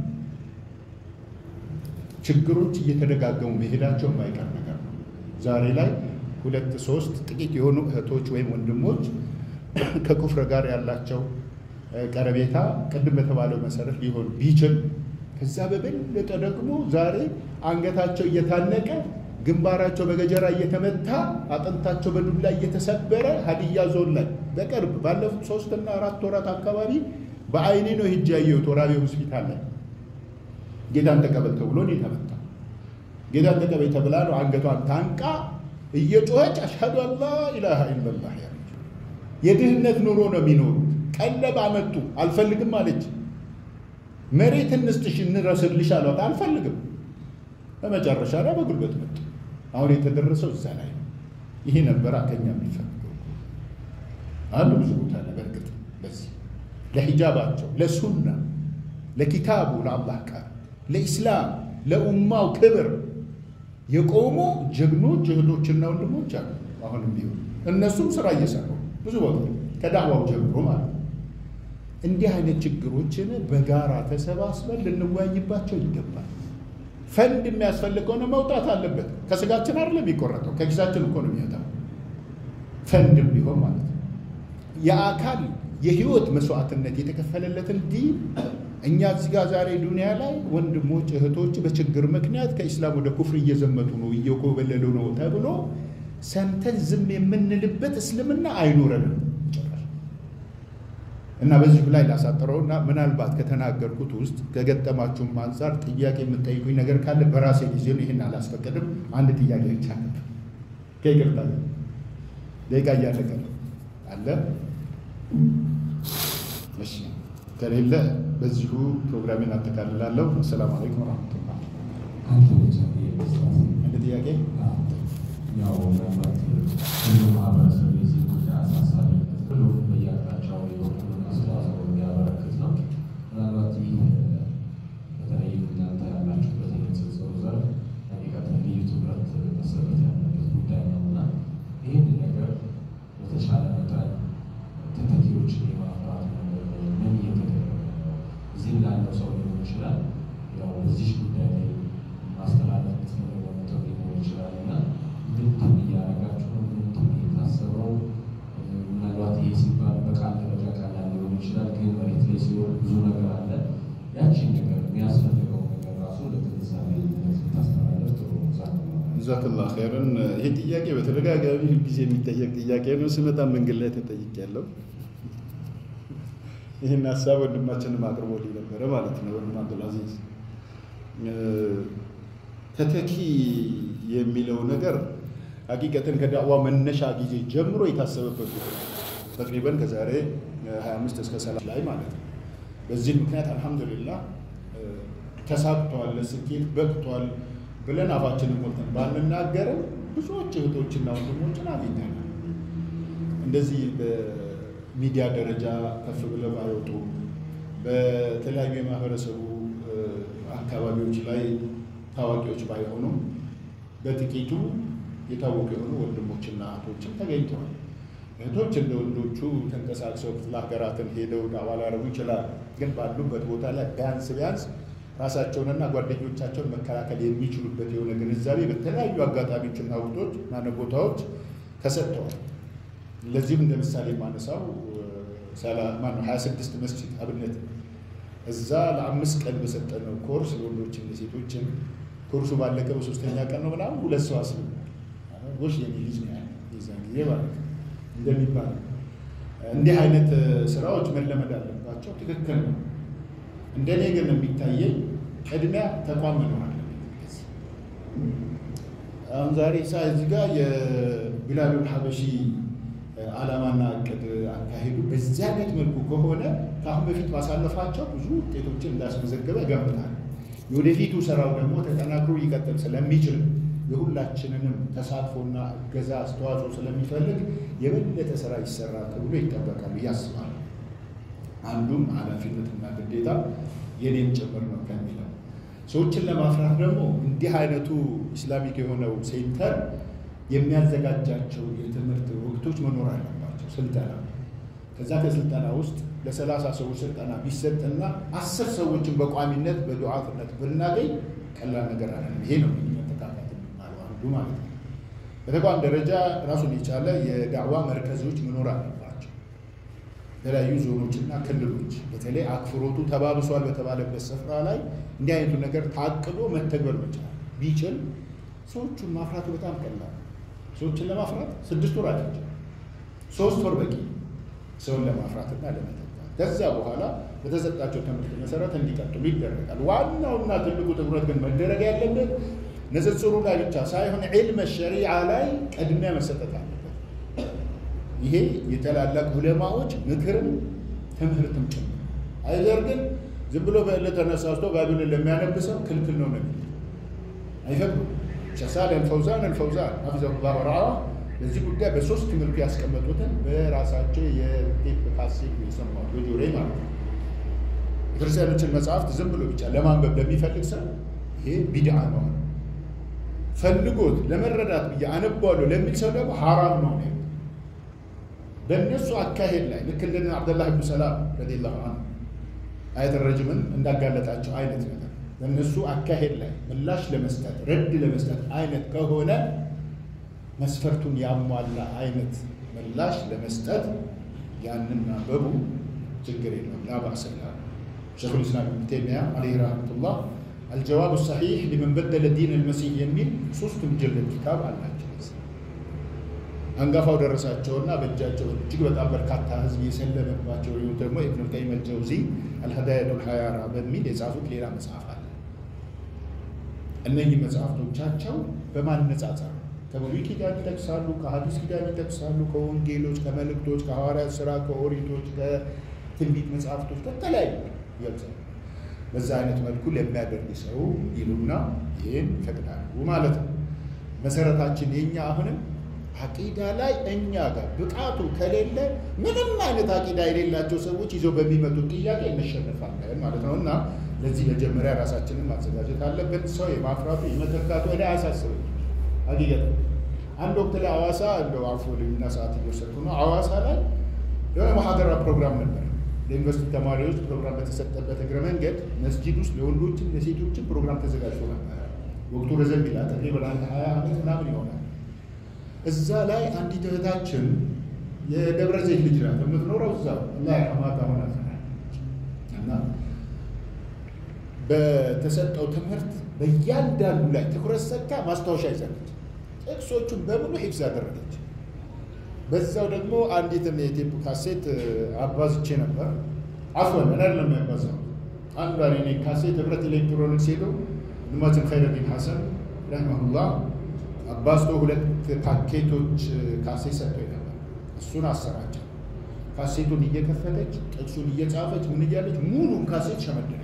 ችግሮች እየተደጋገሙ መሄዳቸው የማይቀር ነገር ነው። ዛሬ ላይ ሁለት ሶስት ጥቂት የሆኑ እህቶች ወይም ወንድሞች ከኩፍር ጋር ያላቸው ቀረቤታ ቅድም በተባለው መሰረት ሊሆን ቢችል ከዛ በበለጠ ደግሞ ዛሬ አንገታቸው እየታነቀ ግንባራቸው በገጀራ እየተመታ አጥንታቸው በዱላ እየተሰበረ ሀዲያ ዞን ላይ በቅርብ ባለፉት ሶስትና አራት ወራት አካባቢ በአይኔ ነው ሂጅ ያየሁት። ወራቤ ሆስፒታል ላይ ጌታን ተቀበል ተብሎ ነው የተመታ። ጌታን ተቀበል ተብላ ነው አንገቷን ታንቃ እየጮኸች አሽሀዱ አን ላ ኢላሃ ኢለላህ ያለች። የድህነት ኑሮ ነው የሚኖሩት። ቀለብ አመጡ፣ አልፈልግም አለች። መሬት እንስጥሽ እንረስልሽ አሏት፣ አልፈልግም በመጨረሻ ላይ በጉልበት መጡ። አሁን የተደረሰው እዛ ላይ ነው። ይሄ ነበር ከኛ የሚፈልገው አንዱ ብዙ ቦታ ላይ በእርግጥ በዚህ ለሂጃባቸው፣ ለሱና፣ ለኪታቡ፣ ለአላህ ቃል፣ ለኢስላም፣ ለኡማው ክብር የቆሙ ጀግኖች እህቶችና ወንድሞች አሉ። አሁንም ቢሆን እነሱም ስራ እየሰሩ ብዙ ቦታ ከዳዕዋው ጀምሮ ማለት ነው። እንዲህ አይነት ችግሮችን በጋራ ተሰባስበን ልንወያይባቸው ይገባል። ፈንድ የሚያስፈልግ ከሆነ መውጣት አለበት። ከስጋችን አይደለም የሚቆረጠው፣ ከኪሳችን እኮ ነው የሚወጣው። ፈንድም ቢሆን ማለት ነው። የአካል የህይወት መስዋዕትነት የተከፈለለትን ዲን እኛ እዚህ ጋር ዛሬ ዱንያ ላይ ወንድሞች እህቶች በችግር ምክንያት ከኢስላም ወደ ኩፍር እየዘመቱ ነው እየኮበለሉ ነው ተብሎ ሰምተን ዝም የምንልበት እስልምና አይኖረንም ጭራሽ። እና በዚሁ ላይ ላሳጥረው እና ምናልባት ከተናገርኩት ውስጥ ከገጠማችሁም አንጻር ጥያቄ የምጠይቁኝ ነገር ካለ በራሴ ጊዜ ነው። ይህን አላስፈቀድም። አንድ ጥያቄ ብቻ ነበር። ከይቅርታ ደቂቃ እያለቀ ነው አለ። እሺ ከሌለ በዚሁ ፕሮግራሜን አጠቃልላለሁ። አሰላሙ አለይኩም ወረሕመቱላህ። አንተ ብቻ የመስራት አንድ ጥያቄ ያው ምናልባት ሁሉ ማህበረሰብ የዚህ ጉዳይ አሳሳቢነት ብሎ በየአቅጣጫው የበኩሉን አስተዋጽኦ እንዲያበረክት ነው። ምናልባት ይህ በተለይ እናንተ ያላችሁበት የንጽጽሩ ዘርፍ ሀቂቀት ልዩ ትኩረት መሰጠት ያለበት ጉዳይ ነው እና ይህን ነገር በተቻለ መጠን ተተኪዎችን የማፍራት ነገር ምን እየተደረገ ነው? እዚህም ላለው ሰው ሊሆን ይችላል ያው በዚህ ጉዳይ ላይ ማስተላለፍ የምትፈልገው ነጥብ ሊኖር ይችላል እና ምንድን እያደረጋችሁ ነው? ምንድን የታሰበው? ምናልባት ይሄ ሲባል በቃል ደረጃ ቀላል ሊሆን ይችላል፣ ግን መሬት ላይ ሲሆን ብዙ ነገር አለ። ያቺን ነገር የሚያስፈልገው ነገር ራሱ ለግንዛቤ ታስተላለፍ ጥሩ ነው። ዛ ጀዛከላህ ኸይረን። ይሄ ጥያቄ በተደጋጋሚ ጊዜ የሚጠየቅ ጥያቄ ነው። ስመጣ መንገድ ላይ ተጠይቄያለሁ። ይህን ሀሳብ ወንድማችንም አቅርቦልኝ ነበረ ማለት ነው። ወንድም አብዱልአዚዝ ተተኪ የሚለው ነገር ሀቂቀትን ከዳዕዋ መነሻ ጊዜ ጀምሮ የታሰበበት ጉዳይ ነው። ተቅሪበን ከዛሬ 25 እስከ 30 ላይ ማለት ነው። በዚህ ምክንያት አልሐምዱሊላህ ተሳክቷል፣ ለስኬት በቅቷል ብለን አፋችንን ሞልተን ባንናገርም ብዙዎች እህቶችና ወንድሞችን አግኝተናል። እንደዚህ በሚዲያ ደረጃ ከፍ ብለው ባይወጡ በተለያዩ የማህበረሰቡ አካባቢዎች ላይ ታዋቂዎች ባይሆኑም በጥቂቱ የታወቁ የሆኑ ወንድሞችና እህቶችን ተገኝተዋል። እህቶች እንደ ወንዶቹ ተንቀሳቅሰው ክፍለ ሀገራትን ሄደው ዳዕዋ ሊያደርጉ ይችላሉ። ግን ባሉበት ቦታ ላይ ቢያንስ ቢያንስ ራሳቸውንና ጓደኞቻቸውን መከላከል የሚችሉበት የሆነ ግንዛቤ በተለያዩ አጋጣሚዎችና ወቅቶች ማነ ቦታዎች ተሰጥተዋል። ለዚህም እንደ ምሳሌ የማነሳው ማነው ሀያ ስድስት መስጂድ አብነት እዛ ለአምስት ቀን በሰጠነው ኮርስ ለወንዶችም ለሴቶችም ኮርሱ ባለቀ በሶስተኛ ቀን ነው ምናምን ሁለት ሰው አስልሟል። ጎሽ የኔ ልጅ ነው ያለ የዛን ጊዜ ማለት ነው እንደሚባለው እንዲህ አይነት ስራዎች መለመድ አለባቸው። ትክክል ነው። እንደኔ ግን የሚታየኝ ቅድሚያ ተቋም መኖር አለበት። አሁን ዛሬ ሳ እዚህ ጋር የቢላሉል ሀበሺ ዓላማና እቅድ አካሄዱ በዚህ አይነት መልኩ ከሆነ ከአሁን በፊት ማሳለፋቸው ብዙ ውጤቶችን እንዳስመዘገበ እገምታለሁ። የወደፊቱ ስራው ደግሞ ተጠናክሮ ሊቀጥል ስለሚችል የሁላችንንም ተሳትፎና እገዛ አስተዋጽኦ ስለሚፈልግ የበለጠ ስራ ይሰራል ተብሎ ይጠበቃል ብዬ አስባለሁ። አንዱም ኃላፊነትና ግዴታ የኔም ጭምር ነው ከሚለው ሰዎችን ለማፍራት ደግሞ እንዲህ አይነቱ ኢስላሚክ የሆነው ሴንተር የሚያዘጋጃቸው የትምህርት ወቅቶች መኖር አለባቸው። ስልጠና ከዛ ከስልጠና ውስጥ ለሰላሳ ሰዎች ስልጠና ቢሰጥና አስር ሰዎችን በቋሚነት በዱዓትነት ብናገኝ ቀላል ነገር አለ። ይሄ ነው መተካካት የሚባለው አንዱ ማለት ነው። በተቋም ደረጃ ራሱን የቻለ የዳዕዋ መርከዞች መኖር አለባቸው። የተለያዩ ዞኖችና ክልሎች በተለይ አክፍሮቱ ተባብሷል በተባለበት ስፍራ ላይ እንዲህ አይነቱ ነገር ታቅዶ መተግበር መቻል ቢችል ሰዎቹን ማፍራቱ በጣም ቀላል። ሰዎችን ለማፍራት ስድስት ወር አላቸው። ሶስት ወር በቂ ሰውን ለማፍራትና ለመተካት። ከዛ በኋላ በተሰጣቸው ትምህርት መሰረት እንዲቀጥሉ ይደረጋል። ዋናውና ትልቁ ትኩረት ግን መደረግ ያለበት ንጽጽሩ ላይ ብቻ ሳይሆን ዒልመ ሸሪዓ ላይ ቅድሚያ መሰጠት አለበት። ይሄ የታላላቅ ዑለማዎች ምክርም ትምህርትም ጭምር አይዘር ግን ዝም ብሎ በዕለት ተነሳስቶ ባቢሎን ለሚያነብሰው ክልክል ነው ነው አይፈቅዱም። ሼክ ሳሊህ አልፈውዛን አልፈውዛን ሐፊዘሁላህ ወረዓ በዚህ ጉዳይ በሶስት መልኩ ያስቀመጡትን በራሳቸው የቴፕ ካሴት የሰማሁት በጆሮዬ ማለት ነው። የክርስቲያኖችን መጽሐፍት ዝም ብሎ ብቻ ለማንበብ ለሚፈልግ ሰው ይሄ ቢድዓ ነው። ፈልጎት ለመረዳት ብዬ አነባዋለሁ ለሚል ሰው ደግሞ ሐራም ነው ነው በእነሱ አካሄድ ላይ ልክ እንደ አብደላህ ብኑ ሰላም ረዲየላሁ ዐንሁ አየተ ረጅምን እንዳጋለጣቸው አይነት ነገር በእነሱ አካሄድ ላይ ምላሽ ለመስጠት ረድ ለመስጠት አይነት ከሆነ መስፈርቱን ያሟላ አይነት ምላሽ ለመስጠት ያንን ማንበቡ ችግር የለውም። ላ ባእስ ይላሉ ሸይኹል ኢስላም ኢብኑ ተይሚያ ዐለይሂ ረሕመቱላህ አልጀዋብ ሰሒሕ ሊመን በደለ ዲን አልመሲህ የሚል ሶስት ሙጀለድ ኪታብ አላቸው። አንጋፋው ደረሳቸውና በእጃቸው እጅግ በጣም በርካታ ህዝብ የሰለመባቸው ይሁን ደግሞ ኢብኑል ቀይም አልጀውዚ አልሀዳያቱል ሀያራ በሚል የጻፉት ሌላ መጽሐፍ አለ። እነኚህ መጽሐፍቶቻቸው በማነጻጸር ከብሉይ ኪዳን ይጠቅሳሉ፣ ከሐዲስ ኪዳን ይጠቅሳሉ፣ ከወንጌሎች፣ ከመልእክቶች፣ ከሐዋርያት ስራ፣ ከኦሪቶች፣ ከትንቢት መጽሐፍቶች ከተለያዩ ይገልጻሉ። በዛ አይነት መልኩ ለሚያደርግ ሰው ይሉና ይህን ይፈቅዳሉ ማለት ነው። መሰረታችን የኛ አሁንም አቂዳ ላይ እኛ ጋር ብቃቱ ከሌለ ምንም አይነት አቂዳ የሌላቸው ሰዎች ይዘው በሚመጡት ጥያቄ እንሸንፋለን ማለት ነው እና ለዚህ መጀመሪያ ራሳችንን ማዘጋጀት አለብን። ሰው የማፍራቱ የመተካቱ እኔ አያሳስብም። ሀቂቀት አንድ ወቅት ላይ ሐዋሳ እንደው አልፎ ልዩና ሰዓት እየወሰድኩ ነው። ሐዋሳ ላይ የሆነ ማህደራ ፕሮግራም ነበር። ለዩኒቨርሲቲ ተማሪዎች ፕሮግራም በተሰጠበት እግረ መንገድ መስጂድ ውስጥ ለወንዶችም ለሴቶችም ፕሮግራም ተዘጋጅቶ ነበር። ወቅቱ ረዘም ይላል። ተቅሪበን አንድ ሀያ ዓመት ምናምን ይሆናል። እዛ ላይ አንዲት እህታችን የደብረ ዘይት ልጅ ናት የምትኖረው እዛ ላይ አማታ ሆና እና በተሰጠው ትምህርት በእያንዳንዱ ላይ ትኩረት ሰጥታ ማስታወሻ ይዛለች። ጥቅሶቹን በሙሉ ሂፍዝ አደረገች። በዛው ደግሞ አንዲትን የቴፕ ካሴት አባዝቼ ነበር። አፍወን እኔ አይደለም የሚያባዛው አንዷን የኔ ካሴት ህብረት ኤሌክትሮኒክስ ሄዶ ልማትን ኸይረዲን ሐሰን ረህመሁላህ አባዝቶ ሁለት ፓኬቶች ካሴት ሰጥቶኝ ነበር። እሱን አሰራቸው። ካሴቱን እየከፈተች ጥቅሱን እየጻፈች ምን እያለች ሙሉን ካሴት ሸመደነች።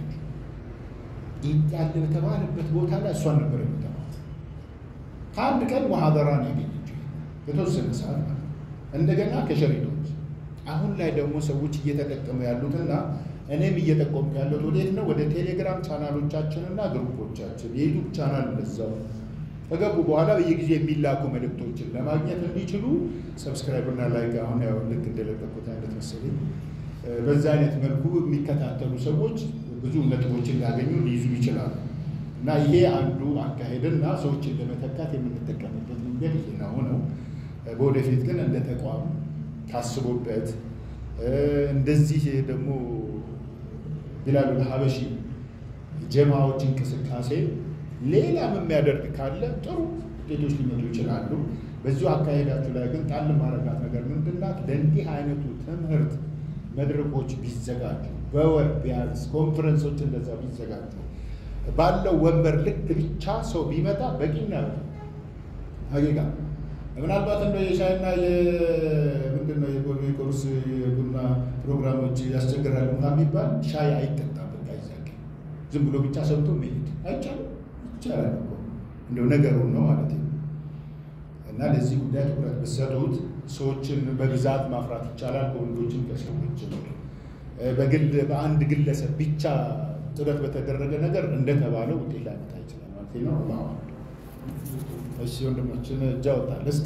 ያለ በተባለበት ቦታ ላይ እሷን ነበር የምተማት። ከአንድ ቀን ሙሐደራን ያገኘችው የተወሰነ ሰዓት ማለት እንደገና ከሸሪጦች አሁን ላይ ደግሞ ሰዎች እየተጠቀሙ ያሉትና እኔም እየጠቆምኩ ያለሁት ወዴት ነው? ወደ ቴሌግራም ቻናሎቻችንና ግሩፖቻችን የዩቱብ ቻናል እንደዛው ከገቡ በኋላ በየጊዜ የሚላኩ መልእክቶችን ለማግኘት እንዲችሉ ሰብስክራይብ እና ላይክ አሁን ያው ልክ እንደለቀቁት አይነት መሰለኝ በዛ አይነት መልኩ የሚከታተሉ ሰዎች ብዙ ነጥቦችን ሊያገኙ ሊይዙ ይችላሉ። እና ይሄ አንዱ አካሄድና ሰዎችን ለመተካት የምንጠቀምበት መንገድ ይሄ ነው ነው። በወደፊት ግን እንደ ተቋም ታስቦበት እንደዚህ ደግሞ ቢላሉል ሀበሺ ጀማዎች እንቅስቃሴ ሌላም የሚያደርግ ካለ ጥሩ ውጤቶች ሊመጡ ይችላሉ። በዚሁ አካሄዳችሁ ላይ ግን ጣል ማረጋት ነገር ምንድናት? ለእንዲህ አይነቱ ትምህርት መድረኮች ቢዘጋጁ በወር ቢያንስ ኮንፈረንሶች እንደዛ ቢዘጋጁ ባለው ወንበር ልክ ብቻ ሰው ቢመጣ በቂ ነው። ሀቂቃ ምናልባት እንደ የሻይና የምንድን ነው የቁርስ የቡና ፕሮግራሞች ያስቸግራሉ እንኳን ቢባል ሻይ አይጠጣም። በቃ ይዛቅ ዝም ብሎ ብቻ ሰምቶ መሄድ አይቻልም። ይቻላል እኮ እንደው ነገሩን ነው ማለት ነው። እና ለዚህ ጉዳይ ትኩረት ብትሰጡት ሰዎችን በብዛት ማፍራት ይቻላል። ከወንዶችም ከሰዎችም በግል በአንድ ግለሰብ ብቻ ጥረት በተደረገ ነገር እንደተባለው ውጤት ላይመጣ ይችላል ማለት ነው። እሺ ወንድሞችን እጃ ወጣል እስጥ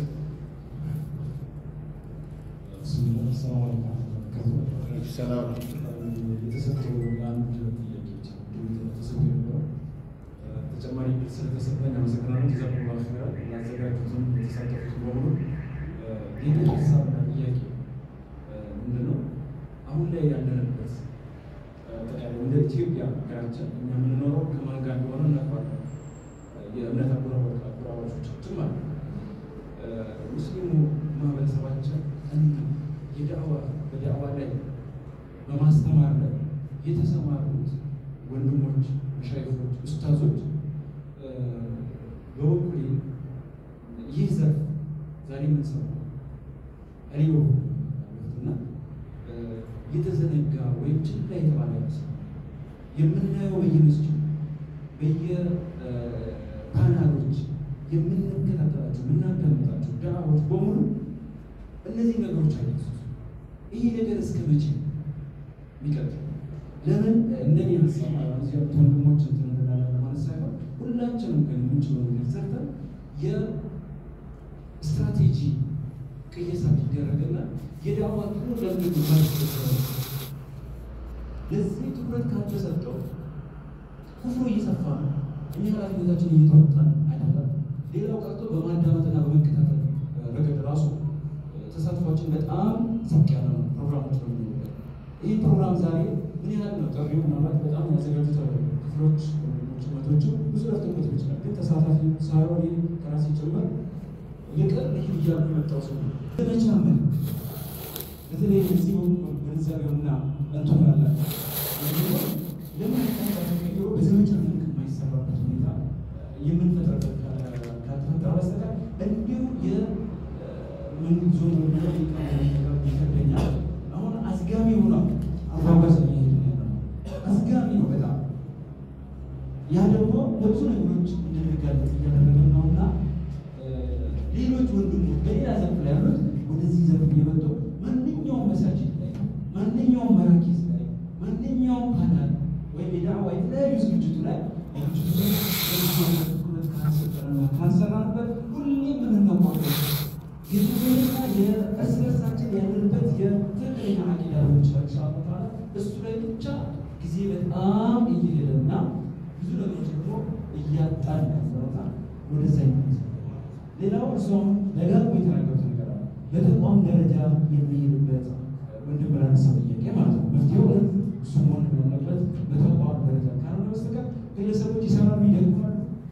ሰላም የተሰጠው አንድ ጥያቄ ብቻ ተሰጥቶ የነበረው ተጨማሪ ስለተሰጠኝ አመሰግናለሁ። ጀዛኩሙላሁ ኸይራን ያዘጋጁትን የተሳተፉት በሙሉ የኔ ሀሳብና ጥያቄ ምንድን ነው? አሁን ላይ ያለንበት እንደ ኢትዮጵያ ሀገራችን እኛ የምንኖረው ከማን ጋር እንደሆነ እናውቃለን። የእምነት አጎራባቾቻችን ማለት ነው። ሙስሊሙ ማህበረሰባችን የዳዕዋ በዳዕዋ ላይ በማስተማር ላይ የተሰማሩት ወንድሞች፣ መሻይፎች፣ ኡስታዞች በበኩሌ ይህ ዘርፍ ዛሬ የምንሰማው እኔ በኩልና የተዘነጋ ወይም ችላ የተባለ ይመስል የምናየው በየመስጅዱ በየፓርላማ ፓናሎች፣ የምንከታተላቸው የምናዳምጣቸው ዳዕዋዎች በሙሉ እነዚህ ነገሮች አይነሱ። ይህ ነገር እስከ መቼ የሚቀጥል? ለምን እንደኔ ሀሳብ እዚህ ያሉት ወንድሞች እንትን እንላለን ማለት ሳይሆን ሁላችንም ግን የምንችለው ነገር ሰርተን የስትራቴጂ ቅየሳ ቢደረግና የዳዋ ጥሩ ለምድ ለዚህ ትኩረት ካልተሰጠው ኩፍሩ እየሰፋ ነው። እኛ ኃላፊነታችን እየተወጣን አይደለም። ሌላው ቀርቶ በማዳመጥና በመከታተል ረገድ ራሱ ተሳትፏችን በጣም ዝቅ ያለ ነው። ፕሮግራሞች ነው የሚኖሩበት። ይህ ፕሮግራም ዛሬ ምን ያህል ነው ጥሪው? ምናልባት በጣም ያዘጋጁት ክፍሎች ጭመቶቹ ብዙ ረፍትበት ይችላል። ግን ተሳታፊ ሳይሆን ከራሴ ጭምር ይቅር ይህ እያሉ የመጣው ሰው ለመቻመን በተለይ እዚህ ግንዛቤውና እንትን ያላቸው ለምን ተቀይሮ በዘመቻ መልክ የማይሰራበት ሁኔታ የምንፈጥረበት ካልተፈጠረ በስተቀር እንዲሁ የመንግዞ ይከብደኛል። አሁን አዝጋሚ ሆኗል። አጓጓዝ እየሄድ ነው። አዝጋሚ ነው በጣም ያ ደግሞ ለብዙ ነገሮች እንድንጋለጥ እያደረገን ነው እና ሌሎች ወንድሞች በሌላ ዘርፍ ላይ ያሉት ወደዚህ ዘርፍ እየመጡ ማንኛውም መሳጅድ ላይ ማንኛውም መራኪዝ ላይ ማንኛውም ፓናል ወይም የዳዕዋ የተለያዩ ዝግጅቱ ላይ ካንሰራንበት ሁሌም የምንነቋበት የትምህርትና የእርስ በርሳችን ያለንበት የትክክለኛ አቂዳ ሊሆን ይችላል። ኢንሻአላህ እሱ ላይ ብቻ ጊዜ በጣም እየሄደና ብዙ ነገሮች ደግሞ እያጣን ያለውና ወደዛ ይመለስ ሌላው እሷም ደጋግሞ የተናገሩት ነገር አለ። በተቋም ደረጃ የሚሄድበት ወንድም ላነሳው ጥያቄ ማለት ነው። መፍትሄው እሱ መሆን ያለበት በተቋም ደረጃ ካልሆነ በስተቀር ግለሰቦች ይሰራሉ፣ ይደግፋሉ፣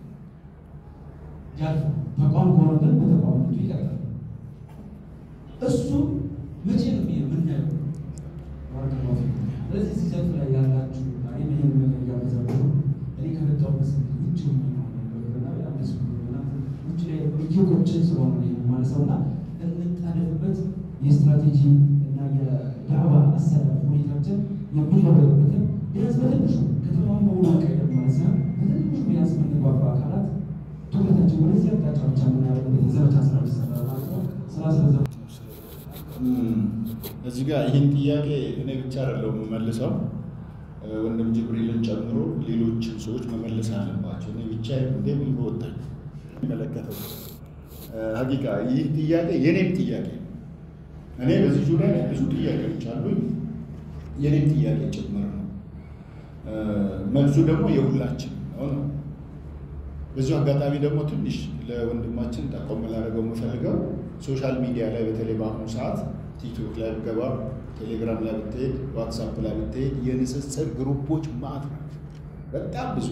ያልፋል። ተቋም ከሆነ ግን በተቋምነቱ ይቀጥላል። እሱ መቼ ነው የምናየው? ስለዚህ እዚህ ዘርፍ ላይ ያላችሁ እኔ ይህን ነገር እያበዛችሁ እኔ ከመጣሁበት ውጭ ሆኜ ነው ነገርና በጣም ደስ ብሎኛል። ውጭ ላይ እየቆችን ስለሆነ የማነሳው እና እንጣደፍበት የስትራቴጂ እና የዳዕዋ አሰራር ሁኔታችን የሚለወጥበትን ቢያንስ በትንሹ ከተማውን በሙሉ ቀይር ማለት ሳይሆን በትንሹ ቢያንስ የምንግባባ አካላት ትኩረታችን ወደዚህ አቅጣጫ ብቻ የምናደርግበት የዘመቻ ስራ ሊሰራ ማለት ነው። ስራ ስለዘ እዚህ ጋር ይህን ጥያቄ እኔ ብቻ አይደለሁም የምመልሰው፣ ወንድም ጅብሪልን ጨምሮ ሌሎችን ሰዎች መመለስ አለባቸው። እኔ ብቻ እንደምን በወጣኝ የሚመለከተው ሀቂቃ ይህ ጥያቄ የኔም ጥያቄ ነው። እኔ በዚህ ዙሪያ ላይ ብዙ ጥያቄዎች አሉኝ፣ የኔም ጥያቄ ጭምር ነው። መልሱ ደግሞ የሁላችን ነው ነው። በዚሁ አጋጣሚ ደግሞ ትንሽ ለወንድማችን ጠቆም ላደርገው የምፈልገው ሶሻል ሚዲያ ላይ በተለይ በአሁኑ ሰዓት ቲክቶክ ላይ ብገባ፣ ቴሌግራም ላይ ብትሄድ፣ ዋትሳፕ ላይ ብትሄድ የንጽጽር ግሩፖች ማዕት ናቸው። በጣም ብዙ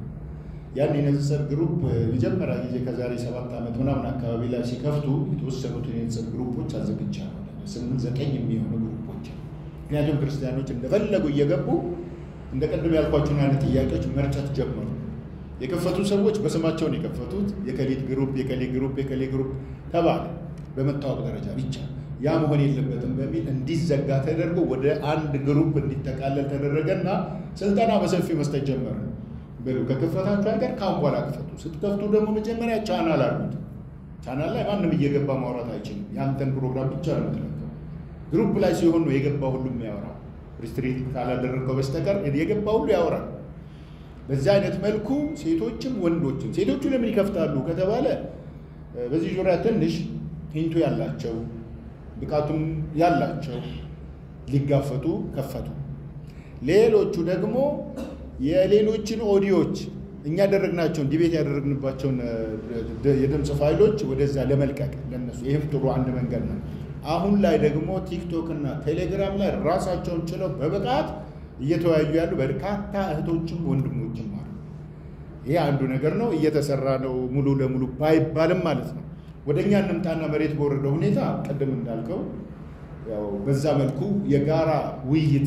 ያን የንጽጽር ግሩፕ መጀመሪያ ጊዜ ከዛሬ ሰባት ዓመት ምናምን አካባቢ ላይ ሲከፍቱ የተወሰኑትን የንጽጽር ግሩፖች አዘግቻለሁ። ስምንት ዘጠኝ የሚሆኑ ግሩፖች ምክንያቱም ክርስቲያኖች እንደፈለጉ እየገቡ እንደ ቅድም ያልኳቸውን አይነት ጥያቄዎች መርጨት ጀመሩ። የከፈቱ ሰዎች በስማቸውን የከፈቱት የከሌት ግሩፕ የከሌ ግሩፕ የከሌ ግሩፕ ተባለ። በመታወቅ ደረጃ ብቻ ያ መሆን የለበትም በሚል እንዲዘጋ ተደርጎ ወደ አንድ ግሩፕ እንዲጠቃለል ተደረገና ስልጠና በሰፊው መስጠት ጀመረ። በሉ ከከፈታችሁ ሀገር ካሁን በኋላ ክፈቱ። ስትከፍቱ ደግሞ መጀመሪያ ቻናል አሉት። ቻናል ላይ ማንም እየገባ ማውራት አይችልም። ያንተን ፕሮግራም ብቻ ነው የምትለቀው። ግሩፕ ላይ ሲሆን ነው የገባ ሁሉ የሚያወራው። ሪስትሪክት ካላደረገው በስተቀር የገባ ሁሉ ያወራል። በዚህ አይነት መልኩ ሴቶችም ወንዶችም ሴቶቹ ለምን ይከፍታሉ ከተባለ በዚህ ዙሪያ ትንሽ ሂንቱ ያላቸው ብቃቱም ያላቸው ሊጋፈጡ ከፈቱ። ሌሎቹ ደግሞ የሌሎችን ኦዲዮች እኛ ያደረግናቸውን ዲቤት ያደረግንባቸውን የድምፅ ፋይሎች ወደዛ ለመልቀቅ ለነሱ ይህም ጥሩ አንድ መንገድ ነው። አሁን ላይ ደግሞ ቲክቶክ እና ቴሌግራም ላይ ራሳቸውን ችለው በብቃት እየተወያዩ ያሉ በርካታ እህቶችም ወንድሞችም አሉ። ይሄ አንዱ ነገር ነው፣ እየተሰራ ነው ሙሉ ለሙሉ ባይባልም ማለት ነው። ወደ እኛ እንምጣና መሬት በወረደ ሁኔታ ቅድም እንዳልከው ያው በዛ መልኩ የጋራ ውይይት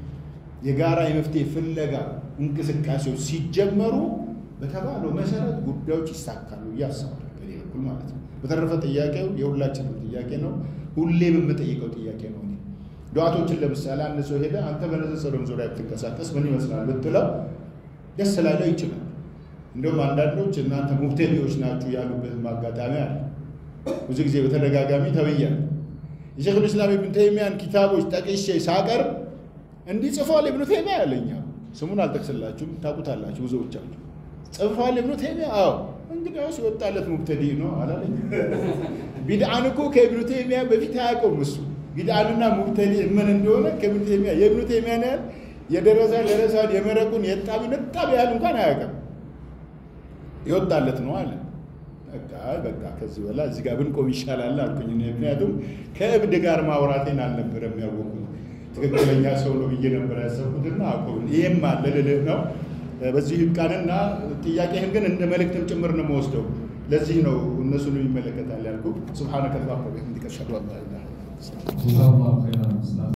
የጋራ የመፍትሄ ፍለጋ እንቅስቃሴዎች ሲጀመሩ በተባለው መሰረት ጉዳዮች ይሳካሉ ብዬ አስባለሁ፣ በእኔ በኩል ማለት ነው። በተረፈ ጥያቄው የሁላችንም ጥያቄ ነው፣ ሁሌም የምጠይቀው ጥያቄ ነው። እኔ ዱዓቶችን ለምሳሌ አንድ ሰው ሄደ አንተ በንጽጽርም ዙሪያ ብትንቀሳቀስ ምን ይመስላል ብትለው ደስ ላይለው ይችላል። እንደውም አንዳንዶች እናንተ ሙብተዲዎች ናችሁ ያሉበትም አጋጣሚ አለ። ብዙ ጊዜ በተደጋጋሚ ተብያለሁ። የሸይኹል ኢስላም ኢብኑ ተይሚያን ኪታቦች ጠቅሼ ሳቀርብ እንዲህ ጽፏል ኢብኑ ተይሚያ ያለኛ ስሙን አልጠቅስላችሁም፣ ታውቁታላችሁ ብዙዎቻችሁ። ጽፏል ኢብኑ ተይሚያ? አዎ። እንግዲያውስ የወጣለት ሙብተዲ ነው አላለኝ። ቢድዓን እኮ ከኢብኑ ተይሚያ በፊት አያውቀውም እሱ ቢድዓንና ሙብተዲ ምን እንደሆነ ከኢብኑ ተይሚያ የኢብኑ ተይሚያን ያህል የደረሳ ደረሳን የመረቁን የጣቢ ነጣቢ ያህል እንኳን አያውቅም። የወጣለት ነው አለ። በቃ በቃ ከዚህ በላ እዚህ ጋር ብንቆም ይሻላል አልኩኝ። ምክንያቱም ከእብድ ጋር ማውራቴን አልነበረም ያወቅኩት ትክክለኛ ሰው ነው ብዬ ነበር ያሰብኩትና አቆም ይሄም አለ ልልህ ነው። በዚህ ይብቃንና ጥያቄህን ግን እንደ መልእክትም ጭምር ነው የምወስደው። ለዚህ ነው እነሱንም ይመለከታል ያልኩ። ሱብሓነከ አላሁመ ወቢሐምዲከ አሽሀዱ አን ላ ኢላሀ ኢላ አንተ ጀዛላሁ ኸይራን ኡስታዝ